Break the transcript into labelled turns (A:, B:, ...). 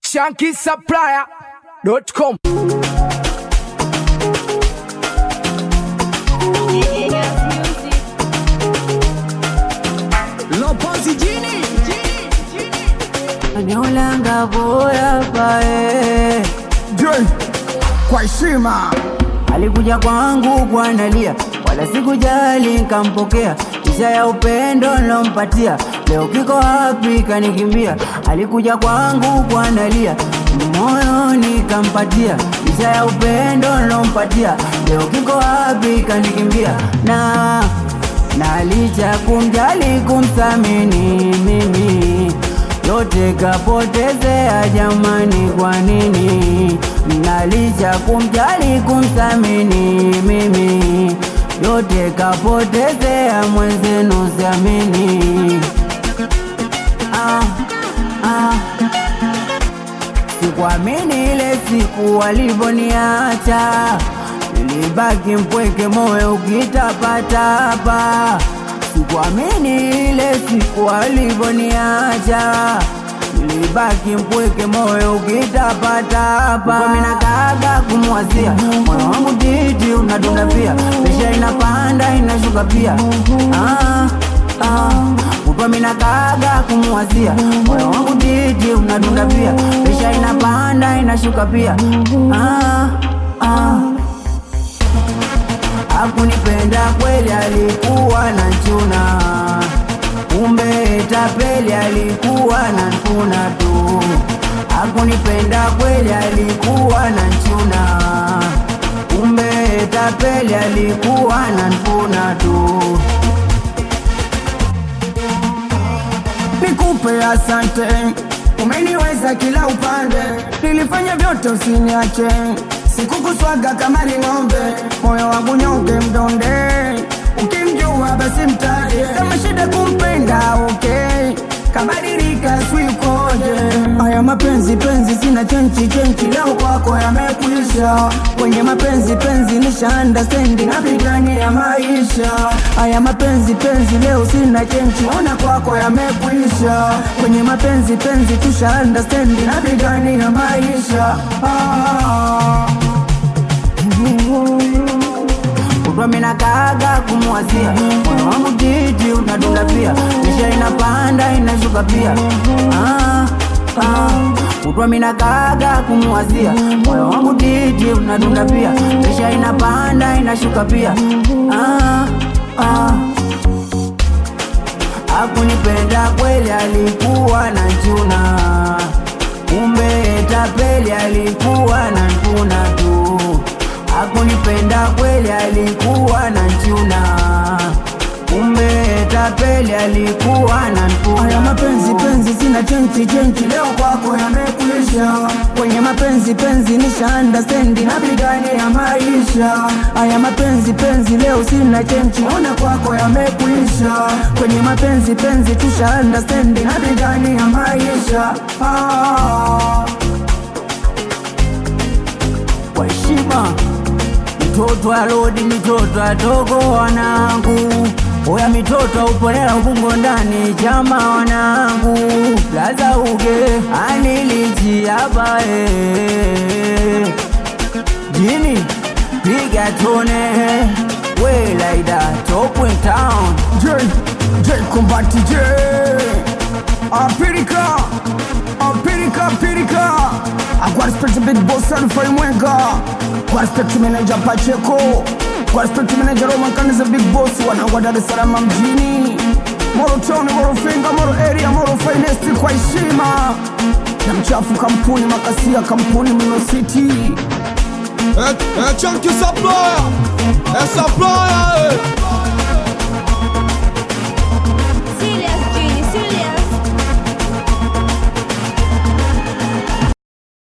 A: shankisupplier.com.
B: Lopozi jini
C: Aniolanga bora pae
B: Jay, kwa heshima
C: alikuja kwangu kwanalia, wala sikujali nkampokea, kisha ya upendo nilompatia, leo kiko wapi kanikimbia. Alikuja kwangu kwanalia, moyo nikampatia, kisha ya upendo nilompatia, leo kiko wapi kanikimbia. na na licha kumjali kumthamini mimi yote kapotezea jamani, kwa nini? Na licha kumjali kumthamini mimi yote kapotezea mwenzenu, siamini. Ah, ah. Sikuamini ile siku walivoniacha, nilibaki mpweke, moyo ukitapatapa. Sikuamini ile siku walivoniacha, nilibaki mpweke, moyo ukitapatapa. Mimi nakaga kumwazia, moyo wangu titi unadunda pia, presha inapanda inashuka pia. Ah, ah. Kutwa mina kaga kumwazia moyo wangu titi unadunda pia, presha inapanda inashuka pia. Ah, ah. Hakunipenda kweli, alikuwa na chuna, kumbe tapeli, alikuwa na nkuna tu. Hakunipenda kweli, alikuwa na chuna, kumbe tapeli, alikuwa na nkuna tu.
B: nikupe asante, umeniweza kila upande, nilifanya vyote usiniache, sikukuswaga kama ni ng'ombe, moyo wangu nyonge mdonde, ukimjua basi mtaje, kama shida kumpenda okay, kabadilika swikoje, haya mapenzi penzi sina chenchi chenchi, leo kwako yamekwisha, kwenye mapenzi penzi nisha understand, napigania maisha, haya mapenzi penzi leo sina chenchi, ona kwako yamekwisha, kwenye mapenzi penzi tusha understand, napigania maisha ah.
C: kutwa mina kaga kumwazia moyo wangu titi unadunda pia, presha inapanda inashuka pia. Ah, ah. Kutwa mina kaga kumwazia moyo wangu titi unadunda pia, presha inapanda inashuka pia. Ah, ah. Hakunipenda kweli, alikuwa na chuna, kumbe tapeli, alikuwa na nkuna tu. Hakunipenda kweli, alikuwa na chuna, kumbe tapeli, alikuwa na nkuna
B: Haya mapenzi
C: tu.
B: penzi sina chenchi chenchi, leo kwako yamekwisha. Kwenye mapenzi penzi nisha understand, napigania maisha. Haya mapenzi penzi leo sina chenchi, ona kwako yamekwisha. Kwenye mapenzi penzi tusha understand, napigania maisha ah.
C: kwa heshima mitoto alodi mitoto adogo wanangu oya mitoto uponela ubungo ndani chama wanangu laza uge anilijiabae jini piga tone welaida top in town
B: J, J Combat J Apirika Apirika Apirika Kwa respect Big Boss Alfa Mwenga Kwa respect Manager Pacheco Kwa respect Manager Roman Kaniza Big Boss Wanangwa Dar es Salaam mjini Moro Town, Moro Finga, Moro Area, Moro Finest kwa heshima na mchafu kampuni makasia kampuni Mino City
D: É, é Chunky Supplier, é Supplier, é.